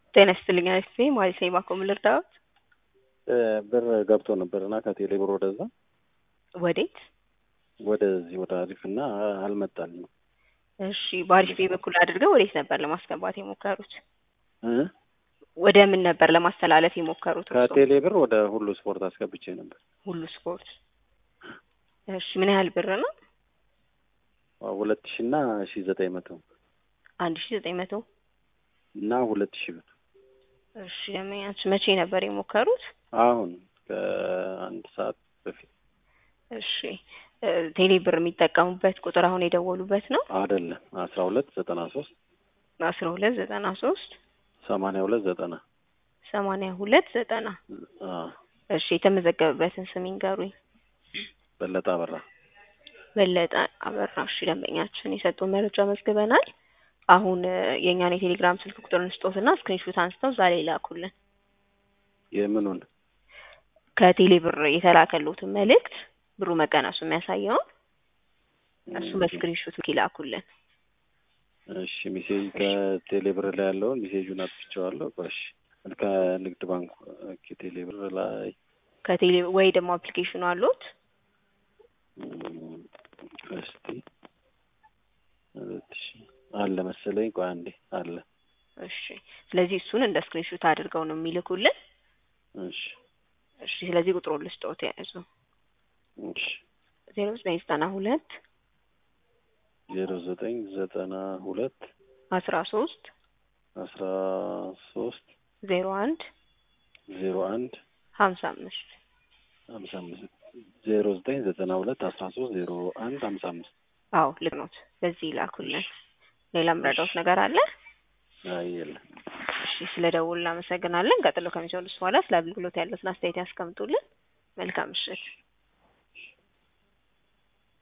ጤና ይስጥልኝ አሪፍ ማለት ነው። ባኮም ልርዳዎት? ብር ገብቶ ነበር እና ከቴሌ ብር ወደዛ ወዴት? ወደዚህ ወደ አሪፍ እና አልመጣልኝም። እሺ በአሪፍ ቤ በኩል አድርገው ወዴት ነበር ለማስገባት የሞከሩት? እ ወደ ምን ነበር ለማስተላለፍ የሞከሩት? እርስዎ? ከቴሌ ብር ወደ ሁሉ ስፖርት አስገብቼ ነበር። ሁሉ ስፖርት። እሺ ምን ያህል ብር ነው? ሁለት ሺ እና ሺ ዘጠኝ መቶ አንድ ሺ ዘጠኝ መቶ እና ሁለት ሺ ብር እሺ ደንበኛችሁ መቼ ነበር የሞከሩት? አሁን ከአንድ ሰዓት በፊት እሺ እ ቴሌ ብር የሚጠቀሙበት ቁጥር አሁን የደወሉበት ነው? አይደለም አስራ ሁለት ዘጠና ሶስት አስራ ሁለት ዘጠና ሶስት ሰማንያ ሁለት ዘጠና ሰማንያ ሁለት ዘጠና እሺ የተመዘገበበትን ስም ይንገሩኝ። በለጠ አበራ በለጠ አበራ። እሺ ደንበኛችን የሰጡን መረጃ መዝግበናል። አሁን እ የእኛን የቴሌግራም ስልክ ቁጥር እንስጦትና ስክሪንሾት አንስተው ዛሬ ይላኩልን። የምኑን ከቴሌ ብር የተላከሉትን መልእክት ብሩ መቀነሱ የሚያሳየውን እሱ በስክሪንሾት ይላኩልን። እሺ ሜሴጅ ከቴሌ ብር ላይ ያለውን ሜሴጁን አጥፍቼዋለሁ። እሺ ከንግድ ባንክ ከቴሌ ብር ላይ ከቴሌ ወይ ደግሞ አፕሊኬሽኑ አሉት? እም፣ እስቲ ሁለት ሺህ አለ መሰለኝ። ቆይ አንዴ አለ። እሺ ስለዚህ እሱን እንደ ስክሪንሾት አድርገው ነው የሚልኩልን። እሺ እሺ ስለዚህ ቁጥሩን ልስጠዎት ያዙ። እሺ ዜሮ ዘጠኝ ዘጠና ሁለት ዜሮ ዘጠኝ ዘጠና ሁለት አስራ ሶስት አስራ ሶስት ዜሮ አንድ ዜሮ አንድ ሀምሳ አምስት ሀምሳ አምስት ዜሮ ዘጠኝ ዘጠና ሁለት አስራ ሶስት ዜሮ አንድ ሀምሳ አምስት አዎ ልክ ኖት። በዚህ ይላኩልን። ሌላ ምረዳውት ነገር አለ? አይ የለም። እሺ ስለ ደውል እናመሰግናለን። ቀጥሎ ከሚሰሉት በኋላ ስለ አገልግሎት ያለውን አስተያየት ያስቀምጡልን። መልካም ምሽት።